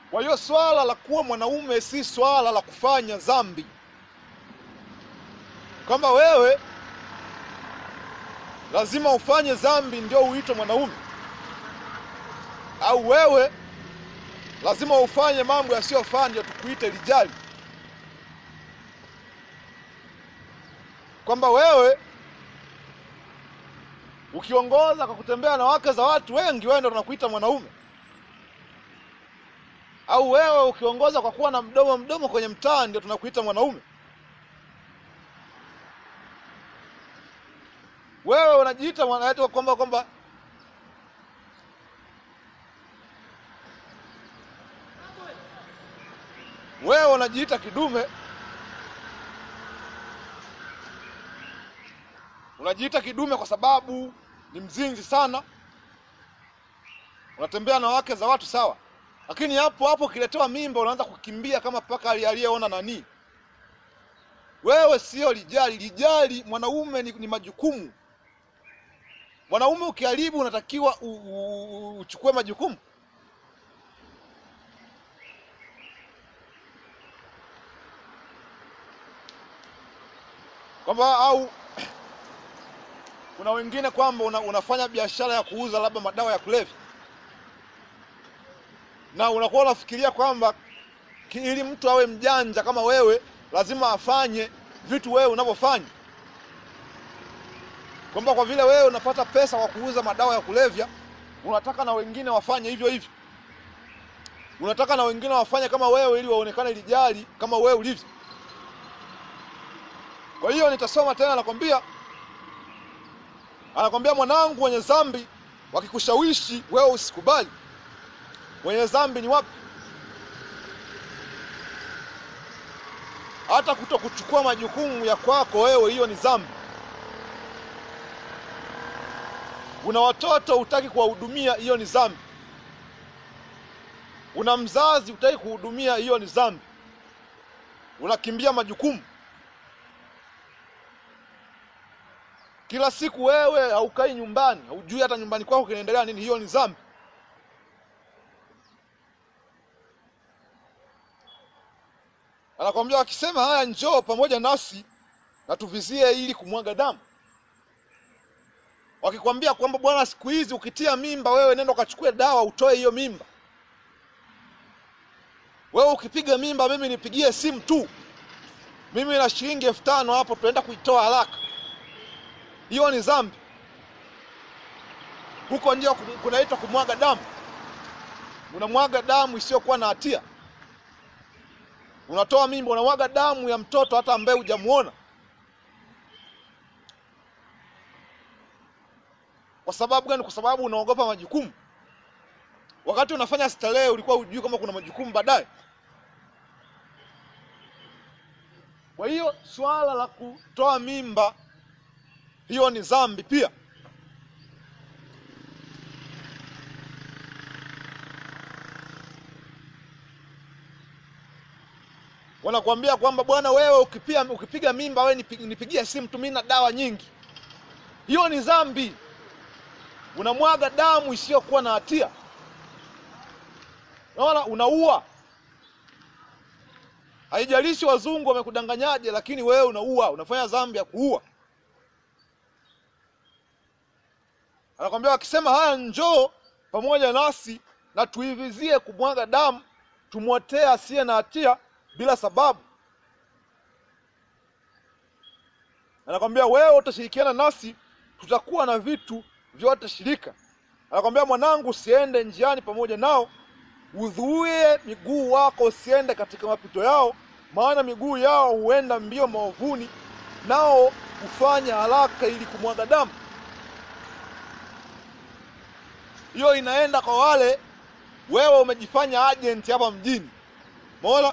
Kwa hiyo swala la kuwa mwanaume si swala la kufanya dhambi, kwamba wewe lazima ufanye dhambi ndio uitwe mwanaume, au wewe lazima ufanye mambo yasiyofaa ndio tukuite rijali, kwamba wewe ukiongoza kwa kutembea na wake za watu wengi, wewe ndio tunakuita mwanaume, au wewe ukiongoza kwa kuwa na mdomo mdomo kwenye mtaa ndio tunakuita mwanaume. Wewe unajiita mwana kwamba kwamba wewe unajiita kidume, unajiita kidume kwa sababu ni mzinzi sana, unatembea na wake za watu sawa, lakini hapo hapo ukiletewa mimba unaanza kukimbia kama paka aliyeona nani. Wewe sio lijali. Lijali mwanaume ni, ni majukumu. Mwanaume ukiharibu unatakiwa u- u- uchukue majukumu. Kwamba au kuna wengine kwamba una, unafanya biashara ya kuuza labda madawa ya kulevya na unakuwa unafikiria kwamba ki- ili mtu awe mjanja kama wewe lazima afanye vitu wewe unavyofanya, kwamba kwa vile wewe unapata pesa kwa kuuza madawa ya kulevya, unataka na wengine wafanye hivyo hivyo, unataka na wengine wafanye kama wewe, ili waonekane lijali kama wewe ulivyo. Kwa hiyo nitasoma tena, nakwambia, anakwambia mwanangu, wenye dhambi wakikushawishi wewe usikubali. Wenye dhambi ni wapi? Hata kuto kuchukua majukumu ya kwako wewe, hiyo ni dhambi. Una watoto hutaki kuwahudumia, hiyo ni dhambi. Una mzazi hutaki kuhudumia, hiyo ni dhambi. Unakimbia majukumu kila siku, wewe haukai nyumbani, haujui hata nyumbani kwako kinaendelea nini, hiyo ni dhambi. Anakwambia wakisema haya, njoo pamoja nasi na tuvizie ili kumwaga damu. Wakikwambia kwamba bwana, siku hizi ukitia mimba wewe nenda ukachukue dawa utoe hiyo mimba. Wewe ukipiga mimba, mimi nipigie simu tu, mimi na shilingi elfu tano hapo, tunaenda kuitoa haraka. Hiyo ni dhambi. Huko ndio kunaitwa kumwaga damu. Unamwaga damu isiyokuwa na hatia. Unatoa mimba, unamwaga damu ya mtoto hata ambaye hujamuona. Kwa sababu gani? Kwa sababu unaogopa majukumu. Wakati unafanya starehe, ulikuwa hujui kama kuna majukumu baadaye. Kwa hiyo swala la kutoa mimba, hiyo ni dhambi pia. Wanakuambia kwamba bwana, wewe ukipia, ukipiga mimba wewe nipi- nipigie simu tu, mimi na dawa nyingi. Hiyo ni dhambi. Unamwaga damu isiyokuwa na hatia. Unaona, unaua. Haijalishi wazungu wamekudanganyaje, lakini wewe unaua, unafanya dhambi ya kuua. Anakwambia wakisema haya, njoo pamoja nasi na tuivizie kumwaga damu, tumwotee asiye na hatia bila sababu. Anakwambia wewe utashirikiana nasi, tutakuwa na vitu vyote shirika. Anakwambia mwanangu, usiende njiani pamoja nao, udhuie miguu wako usiende katika mapito yao, maana miguu yao huenda mbio maovuni, nao hufanya haraka ili kumwaga damu. Hiyo inaenda kwa wale wewe umejifanya agent hapa mjini. Umeona?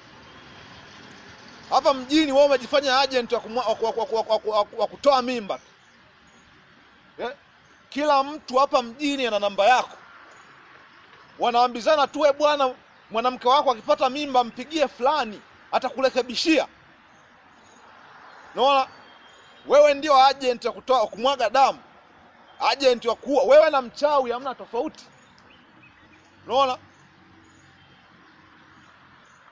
Hapa mjini wewe umejifanya agent wa kumwa- wa- wa- wa- wa- wa- wa kutoa mimba. Eh? Kila mtu hapa mjini ana namba yako. Wanaambizana tu, we bwana, mwanamke wako akipata mimba mpigie fulani, atakurekebishia. Unaona? Wewe ndio agent wa kutoa wa kumwaga damu. Agent wa kuua. Wewe na mchawi hamna tofauti. Unaona?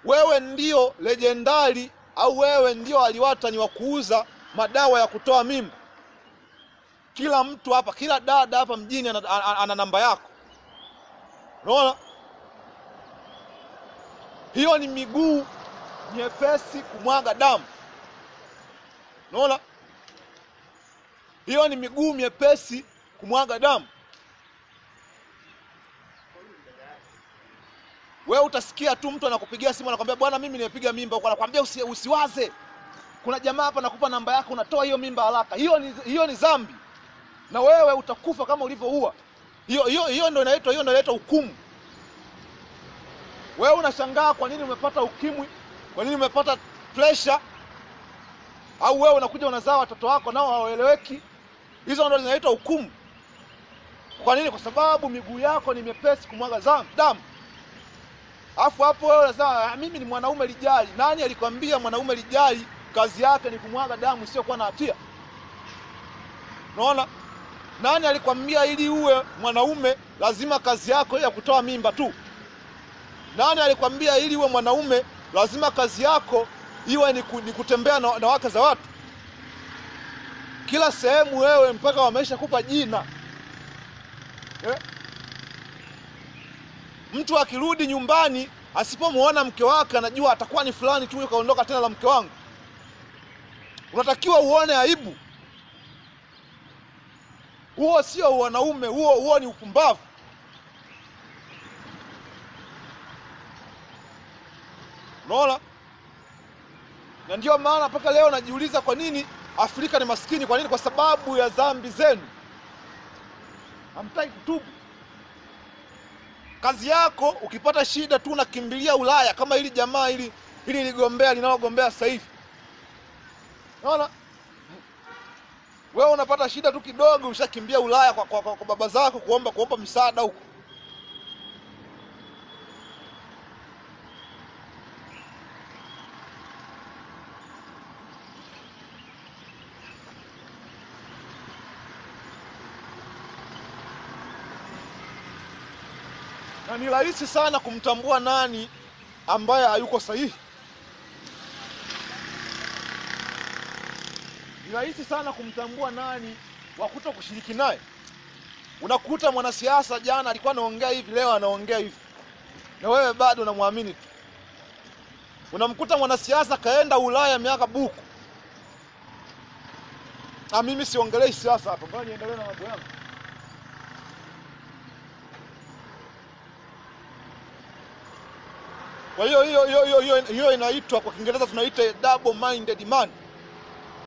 wewe ndio lejendari au wewe ndio aliwatani wa kuuza madawa ya kutoa mimba. Kila mtu hapa, kila dada hapa mjini ana, ana, ana namba yako. Unaona, hiyo ni miguu nyepesi kumwaga damu. Unaona, hiyo ni miguu myepesi kumwaga damu. Wewe utasikia tu mtu anakupigia simu anakwambia, bwana, mimi nimepiga mimba huko, anakwambia usi, usiwaze, kuna jamaa hapa nakupa namba yako, unatoa hiyo mimba haraka. Hiyo ni, hiyo ni dhambi, na wewe utakufa kama ulivyoua. Hiyo hiyo hiyo ndio inaitwa hiyo ndio inaitwa hukumu. Wewe unashangaa kwa nini umepata ukimwi, kwa nini umepata pressure, au wewe unakuja unazaa watoto wako nao hawaeleweki. Hizo ndio zinaitwa hukumu. Kwa nini? Kwa sababu miguu yako ni myepesi kumwaga zam- damu. Alafu hapo wewe unasema "Ah, mimi ni mwanaume lijali. Nani alikwambia mwanaume lijali kazi yake ni kumwaga damu isiyokuwa na hatia? Unaona? Nani alikwambia ili uwe mwanaume lazima kazi yako iwe ya kutoa mimba tu? Nani alikwambia ili uwe mwanaume lazima kazi yako iwe ni, ku, ni kutembea na, na wake za watu? Kila sehemu wewe mpaka wameisha kupa jina eh? Mtu akirudi nyumbani asipomwona mke wake anajua atakuwa ni fulani tu, kaondoka tena la mke wangu. Unatakiwa uone aibu. Huo sio wanaume, huo huo ni upumbavu. Unaona? Na ndio maana mpaka leo najiuliza kwa nini Afrika ni maskini. Kwa nini? Kwa sababu ya dhambi zenu, hamtaki kutubu. Kazi yako ukipata shida tu unakimbilia Ulaya, kama hili jamaa hili hili ligombea linalogombea sasa hivi. Unaona, wewe unapata shida tu kidogo, ushakimbia Ulaya kwa, kwa, kwa, kwa baba zako kuomba kuomba msaada huko. na ni rahisi sana kumtambua nani ambaye hayuko sahihi. Ni rahisi sana kumtambua nani wa kuto kushiriki naye. Unakuta mwanasiasa jana alikuwa anaongea hivi, leo anaongea hivi, na wewe bado unamwamini tu. Unamkuta mwanasiasa kaenda Ulaya miaka buku. Ah, mimi siongelei siasa hapa, ngoja niendelee na mambo yangu. Kwa hiyo hiyo hiyo hiyo hiyo hiyo inaitwa kwa Kiingereza tunaita double minded man.